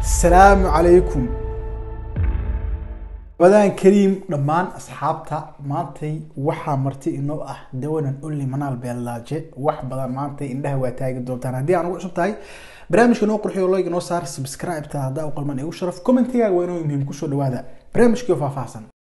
asalaamu calaykum badaan kariim dhammaan asxaabta maantay waxaa marti inoo ah dawanan only manaal beellaaje wax badan maantay indhaha waa taagi doontaan haddii aan ugu cusub tahay barnaamijka noo qurxiyo like noo saar subscribe-ta haddaa u qalman igu sharaf commentigaaga waa inoo muhiim kusoo dhawaada barnaamijkii oo faahfaahsan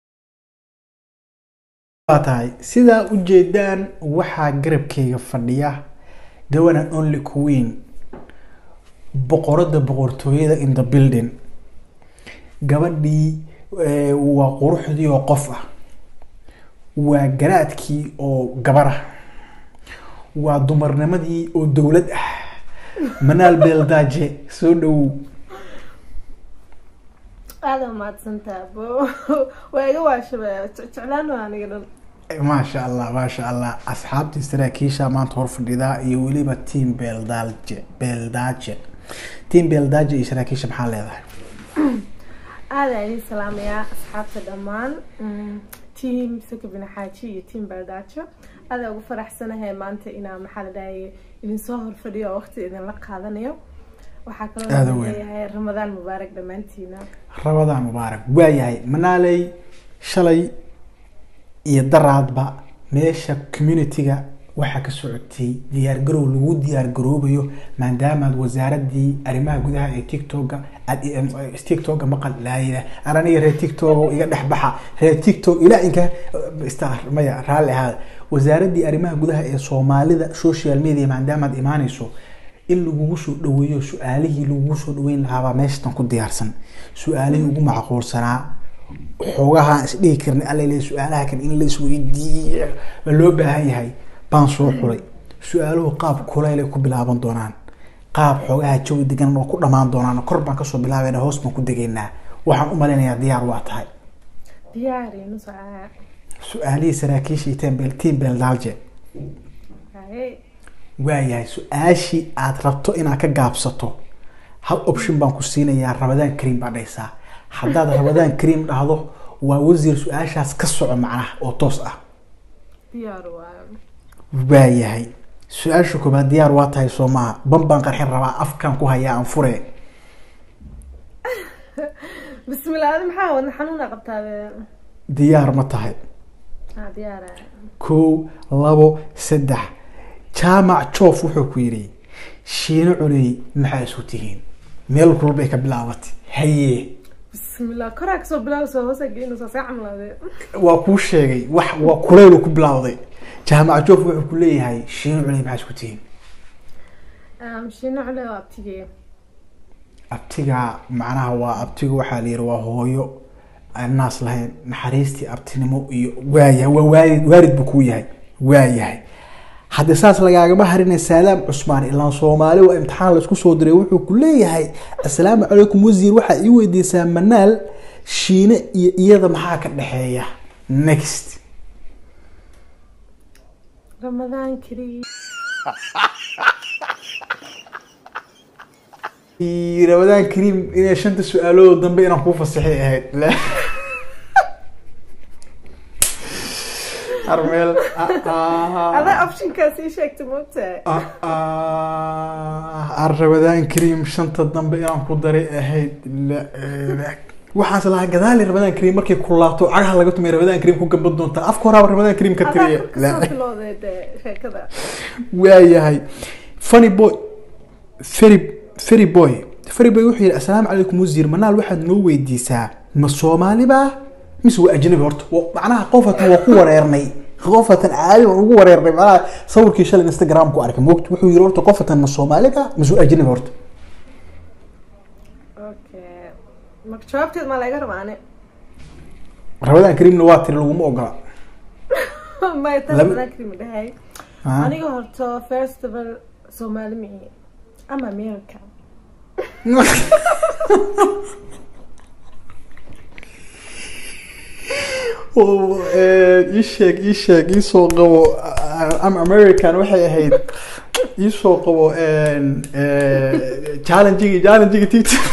waa tahay sidaa ujeedaan waxaa garabkayga fadhiya dawanan only queen boqorada boqortooyada in the building gabadhii waa quruxdii oo qof ah waa garaadkii oo gabar ah waa dumarnimadii oo dowlad ah manaal beeldaaje soo dhawow aada mahadsantaa bo waa iga waashaba jeclaan waa aniga dhan maasha allah maasha allah asxaabtii saraakiisha maanta hor fadhidaa iyo weliba team beeldaaje beeldaaje team beeldaaje iyo saraakiisha maxaa leedahay aada idin salaamayaa asxaabta dhammaan team sakabina xaaji iyo team beeldaajo aada ugu faraxsanahay maanta inaa maxaa la dhahaye idin soo horfadhiyo oo waqti idinla qaadanayo waxaa Aada kaloo weyn. leeyahay ramadaan mubaarak dhammaantiina rabadaan mubaarak waayahay manaaley shalay iyo daraadba meesha community-ga waxaa ka socotay diyaargarow lagu diyaargaroobayo maadaamaad wasaaradii arrimaha gudaha ee tiktoka aad tiktoka maqal laayida an aniga reer tiktok iga dhex baxa reer tiktok ilaa inka star maya raalli ahaada wasaaradii arrimaha gudaha ee soomaalida social media maadaamaad imaanayso in lagugu soo dhaweeyo su-aalihii lagugu soo dhaweyn lahaabaa meeshatan ku diyaarsan su-aalihii ugu macquulsanaa xoogaha isdhihi karna alla su-aalaha kan in la isweydiiyo ma loo baahan yahay baan soo xulay su-aaluhu qaab kulaylay ku bilaaban doonaan qaab xoogaha jawi degan oo ku dhamaan doonaan kor baan kasoo bilaabayna hoos baan ku degaynaa waxaan u malaynayaa diyaar waa tahay diyaari nusaa su-aalihii saraakiisha iyo team bel- team beeldaalje haye waayahay su-aashii aad rabto inaad ka gaabsato hal option baan ku siinayaa rabadaan kariim baa dhaysaa haddaad rabadaan kariim dhahdo waa wasiir su-aashaas ka soco macnaha oo toos ah diyaar waayo waayahay su-aasha koobaad diyaar waa tahay soo maaha ban baan qarxin rabaa afkaan ku hayaa aan fure bismillah adi maxaa wadna xanuuna qabtaabe diyaar ma tahay ha diyaara kow labo saddex jaamac joof wuxuu ku yidhi shiino culey maxaa isu tihiin meel kulbay ka bilaabatay haye bismillah koraa kasoo bilaab soo hoose geynaysaa see camlaade waa kuu sheegay wax waa kulaylu ku bilowday jaamac joof wuxuu ku leeyahay shiino culey maxaa isku tihiin shiino cule waa abtigee abtiga macnaha waa abtiga waxaa la yihi waa hooyo aan naas lahayn naxariistii abtinimo iyo waayahay waa waalid waalid buu kuu yahay waayahay haddii saas lagaagama harinay saadaam cusmaan ilaan soomaali waa imtixaan laisku soo diray wuxuu ku leeyahay assalaamu calaykum wasiir waxaa ii weydiisaa manaal shiine iyo iyada maxaa ka dhexeeya next ramadaan kariim rabadaan kariim inay shanta su-aalood dambe inaan kuu fasixay ahayd La- armeel adaa optionkaas ii sheegta moogtahay ar rabadaan kariim shanta dambe inaan ku daray ahayd La- la- waxaas lahaa gadaali rabadaan kariim markay kulaato cagaha laga tumay rabadaan kariim ku gamban doontaa afka horaaba rabadaan kariim ka adaa tiriya La- kasoo bilowday dee sheekada waayahay funny boy ferry ferry boy ferry boy wuxuu yihi assalaamu calaykum wasiir manaal waxaad noo weydiisaa ma soomaali baa mise waa ajnabi horta Wa- macnaha qofatan waa ku wareernay qofatan caadi waan ugu wareernay macnaha sawirkii shalay instagram ku arkay moogta wuxuu yihi horta qofatan ma soomaali baa mise waa ajnabi horta okay marka jawaabteed maa laga rabaane rabadaan kariimna waa tiri laguma ogola maya taas Laba- ramadaan kariim dhahay Ah. aniga horta festival soomaali mici ama america Oo, eh, ii sheeg ii sheeg ii soo qabo am american waxay ahayd ii soo qabo challenging challenging tiktok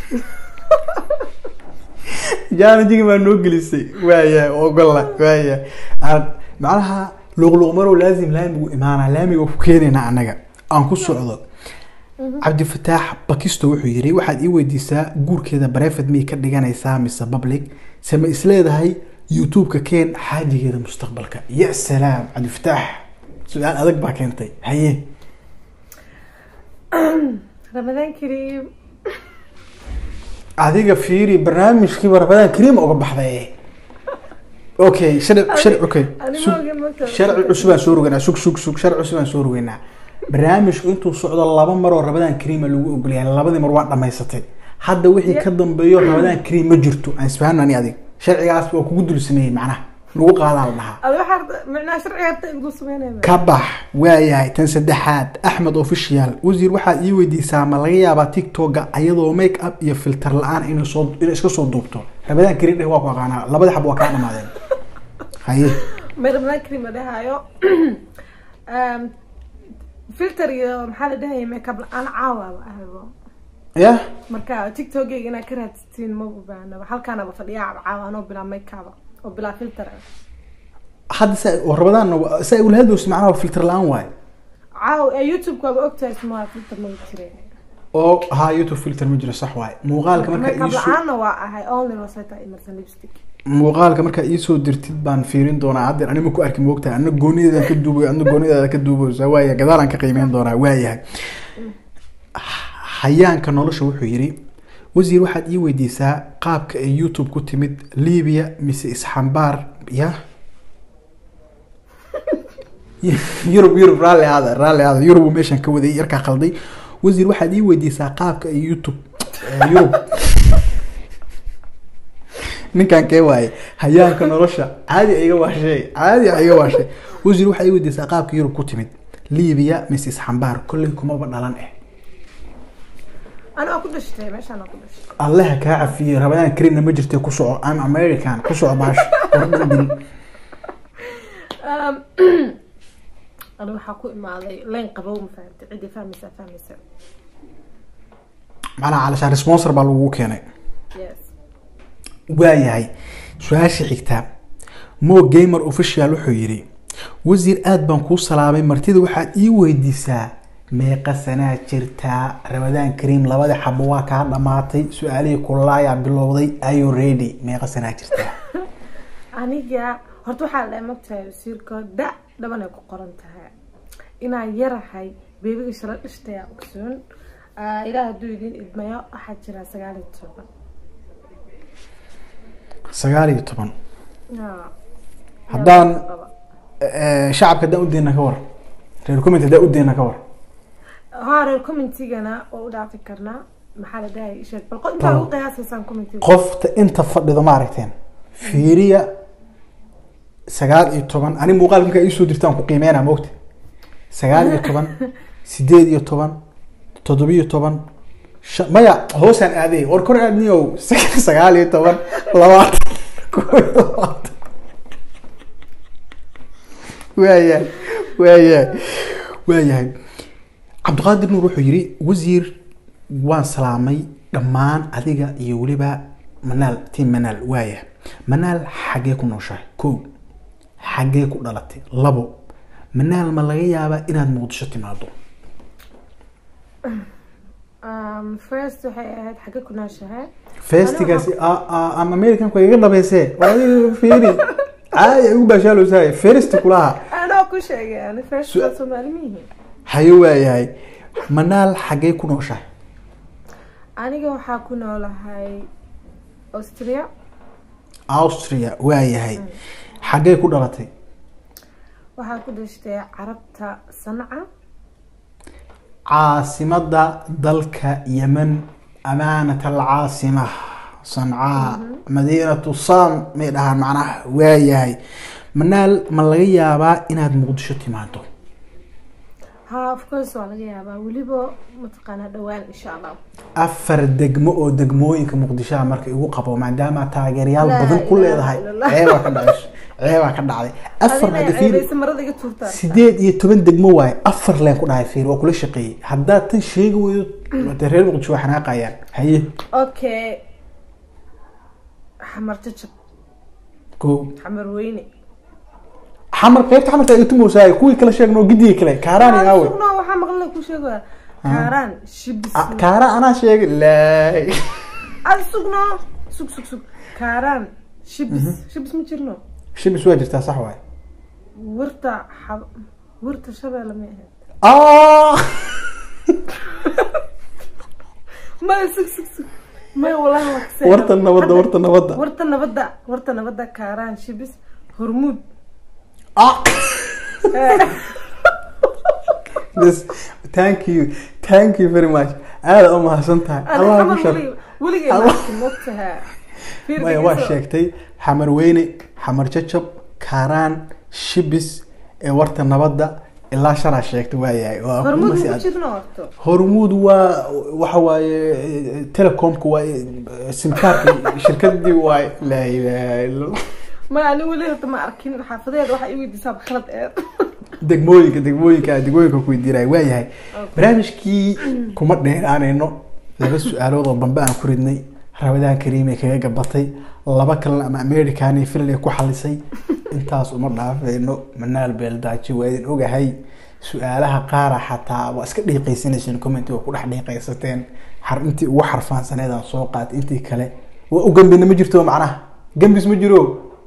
challenging baa noo gelisay waaya ogola waaya Aan- macnaha luqluq marow laazim laamigu imaanaa laamiga ku keenayna anaga aan ku socdo cabdifataax bakisto wuxuu yiri waxaad ii weydiisaa guurkeeda barefed miyay ka dhiganaysaa mise public se ma isleedahay youtube-ka keen xaajigeeda mustaqbalka ya salaam cabdifataax su-aal adag baa keentay haye ramadaan kariim adiga fiiri barnaamijkiiba rabadaan kariim uga baxday okay sharci sharci okay Ani sug- ma ogin marka- sharci cusubaan soo rogeynaa sug sug sug sharci cusubaan soo rogeynaa barnaamijku intuu socdo laba mar oo rabadaan kariima lagu ogolyahay labadii mar waa dhamaysatay hadda wixii ka dambeeyo rabadaan kariim ma jirto aan isfahanno ani adig sharcigaas waa kugu dul sameeyey macnaha lagu qaadaa la dhahaa adi waxaa micnaha sharciga harta igu sameynaya ka bax waayahay tan saddexaad axmed official wasiir waxaad ii weydiisaa ma laga yaabaa tiktoka ayadoo make up iyo filter la-aan inay soo inay iska soo duubto rabadaan kariim dheh waa ku aqaanaa labada xab waa kaa dhamaadeen haye may ramadaan kariim la dhahaayo Um, filter iyo maxaa la dhahaya makeup la-aan caawaaba ahaybo ya marka tiktokeyga inaad ka raadsatiin ma u baahnaba halkaanaba fadhiyaa caawa anoo bilaa makeup oo bilaa filter ah hadda sa oo rabadaanna waa- sa ula hadlowsa macnaha filter la-aan waaye caawa ee youtube-ka waaba ogtahay smaa filter ma jireen oo ha youtube filter ma jiro sax waaye muuqaalka markaa makeup iisoo la-aanna waa ahay only rosetta emerson lipstick muuqaalka markaa iisoo dirtid baan fiirin doonaa haddeer anima ku arki moogtahay ana goonideedaan ka duubayo adna goonideeda ka duubaysa waaya gadaalaan ka qiimeyn doonaa waayahay hayaanka nolosha wuxuu yidhi wasiir waxaad ii weydiisaa qaabka ay youtube ku timid libiya mise isxambaar ya yurub yurub raalli aada raalli aada yurub uu meeshan ka waday yarkaa qalday wasiir waxaad ii weydiisaa qaabka ay youtube eh, yurub ninkan kee waaye hayaanka nolosha caadi iga waashay caadi iga waashay wasiir waxaa ii weydiisaa qaabka yurub ku timid libiya mise isxambaar kolley kumaba dhalan eh ana waa ku dhashtay meeshaan waa ku dhashtay allaha kaa cafiyey rabadaan karimna ma jirtay ku soco am american ku soco baasha wardhan dil Um, ani waxaa ku imaaday leen qabow ma fahamtay ciddii fahmaysaa fahmaysa macnaha calashaan sponsor baa lagugu keenay yes waayahay su-aasha xigta mo gamer official wuxuu yidhi wasiir aad baan kuu salaamay martida waxaad ii weydiisaa meeqa sanaa jirtaa rabadaan kariim labada xabo waa kaa dhamaatay su-aalihii kulaayaa bilowday ayo ready meeqa sanaa jirtaa aniga horta waxaa la mogtahay wasiirka da dhaban ay ku qoran tahay inaan yarahay beebiga shalo dhishtayaa ogsoon Ah, ilaah hadduu idin idmayo waxaa jira sagaal iyo toban sagaal iyo toban Ya. Haddaan- Ya, qaba. Eh, shacabka haddaan udeena ka war reer comment haddaan udeena ka war haa reer commentigana oo u dhaafi karnaa maxaa la dhahay sheeg bal qo- intaa Bal- u qiyaasaysaan commentiga qofta inta fadhido ma aragteen fiiriya sagaal iyo toban ani muuqaalka markaa iisoo dirtaan ku qiimeynaa moogta sagaal iyo toban sideed iyo toban toddobiyo toban shan maya hoosaan aaday war kor aadniyow sagaal iyo toban labaatan koob iyo labaatan waayahay waayahay waayahay cabdiqaadir nuur wuxuu yidhi wasiir waan salaamay dhammaan adiga iyo weliba manaal tiim manaal waaya manaal xaggee ku nooshahay kow xaggee ku dhalatay labo manaal ma laga yaabaa inaad muqdisho timaado Um, first waxay ahayd xagge ku nooshahay festigaasi am americanku iga dhabeysee waa adiga fiiri caadi ay ugu baashaalowsahay first kulaha anoo ku sheegay ani first Su- waa soomaali miyihi hayo waayahay manaal xaggee ku nooshahay aniga waxaa ku noolahay austria austria waayahay xaggee ku dhalatay waxaa ku dhashtay carabta sanca caasimada dalka yemen amaanat alcaasima sancaa madiinatu sam may dhahaan macnaha waayahay manaal ma laga yaabaa inaad muqdisho timaado ha of course waa laga yaabaa weliba mataqaanaa dhawaan insha allah afar degmo oo degmooyinka muqdishoha marka igu qabo maadaama taageerayaal Laa badan ku ilaaha leedahay illallah. ceebaa ka dhacday ceebaa ka dhacday afar adina hadda fiiri ceebaysa marada iga tuurtaa sideed iyo toban degmo waaye afar leen ku dhahay fiir waa kula shaqeeyey haddaad tan sheegi weydo dee reer muqdisho waa xanaaqayaan haye okay xamar jajab ko xamar weyne xamar qaybta xamarka ay tumoosaay kuwii kala sheegno gidigii kale kaaraani aawe sugna waxaa maqla ku sheegaya kaaraan shibis Ah, kaara anaa sheegay laay ad sugno sug sug sug kaaraan shibis shibis ma jirno shibis waa jirtaa sax waay wirta xab wirta shabeelle ma ahayd ah maya sug sug sug maya walahi waa kasee warta nabadda warta nabadda warta nabadda warta nabadda kaaraan shibis hormuud ah Yes, thank you thank you very much aada u mahadsan tahay ana allah xamar ku shar welig weligay Allah. laakiin mogtahaa maya waa sheegtay xamar weyne xamar jajab kaaraan shibis ee warta nabadda ilaa shalaa sheegtay waayahay waa ku hormuud masi ma aad- jirno horto hormuud waa waxa waaye eh, telecomka waa eh, simkaarka shirkadii waay laa ilaaha illa allah. maya ani weli horta ma arkin xaafadeeda waxa i weydiisaa khalad eed degmooyinka degmooyinka degmooyinka ku weydiinaya waayahay barnaamijkii kuma dheeraanayno laba su-aalood oo bambe aan ku ridnay rabadaan kariimay kaga gabatay laba kalena ama american iyo finland ku xalisay intaas uma dhaafayno manaal beeldaaji waa idin ogahay su-aalaha qaara xataa waa iska dhiiqaysanayseen commenti waa ku dhex dhiiqaysateen xar intii ugu xarfaansaneedaan soo qaatay intii kale waa u gambina ma jirto macnaha gambis ma jiro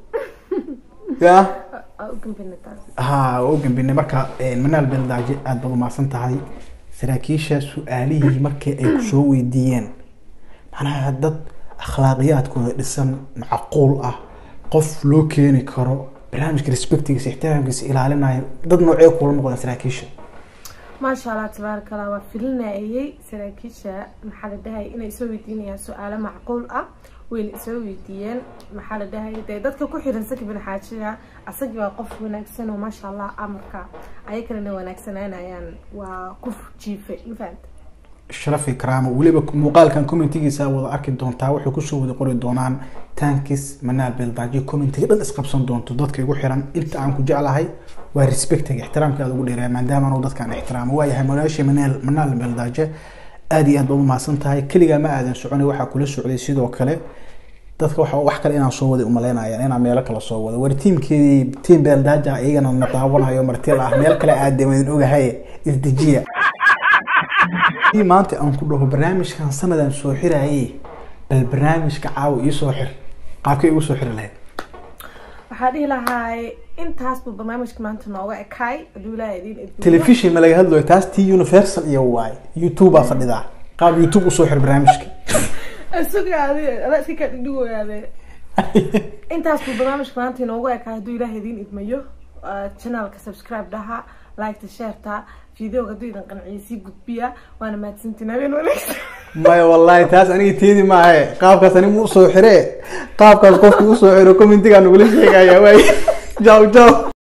ya Aa, u gambina taas ha waa u gambinay marka eh, manaal beeldaaji aada baad umahadsan tahay saraakiisha su-aalihii markii ay kusoo weydiiyeen macnaha dad akhlaaqiyaadkooda dhisan macquul ah qof loo keeni karo barnaamijka respectigiisa ixtiraamkiisa ilaalinayo dad noocee kula noqdaan saraakiisha maasha allah tabaaraka allah waa filinayay saraakiisha maxaa la dhahay inay soo weydiinayaan su-aalo macquul ah wayna isoo weydiiyeen maxaa la dhahay dee dadka ku xiran saki bin xaajiga asagii waa qof wanaagsan oo maasha allah amarka aya kalena wanaagsanaanayaan waa ku jiifay ma fahanta sharafi karaamo weliba muuqaalkan commentigiisa wada arki doontaa waxay kusoo wada qori doonaan tankis manaal beeldaaji commentiga dhan isqabsan doonto dadka igu xiran inta aan ku jeclahay waa respectiga ixtiraamka aad ugu dheereeya maadaama anu dadkaan ixtiraamo waayahay manaasha manaal manaal beeldaaje aada iyo aad baad umahadsan tahay keligaa ma aadan soconay waxaa kula socday sidoo kale dadka waxa wax kale inaan soo waday umaleynayaan inaan meelo kale soo wado war tiimkeedii tiim beeldaaja iyagana na daawanayo martila ah meel kale aadeen waan idin ogahay isdejiya Haddii maanta aan ku dhaho barnaamijkan sanadan soo xirayay bal barnaamijka caawa ii soo xir qaabkay igu soo xiri lahayd waxaa dhihi lahaay intaas buu barnaamijka maanta nooga ekaay hadduu ilaaha idiin idmiyo telefishin ma laga hadlayo taas t universal iyo waay youtube aa fadhidaa qaab youtube usoo xir barnaamijka sugaade adaa iska kaa dhigdhigoyaade intaas buu barnaamijka maanta inoogu ekaa hadduu ilaaha idiin idmayo channelka subscribe dhaha liketa shareta videoga hadduu idin qanciyo sii gudbiya waana mahadsantiin habeen wanaagsan maya wallahi taas aniga teedi maahe qaabkaas aniga usoo xire qaabkaas qofki usoo xiro commentigaa nagula sheegaya waay jaw jaw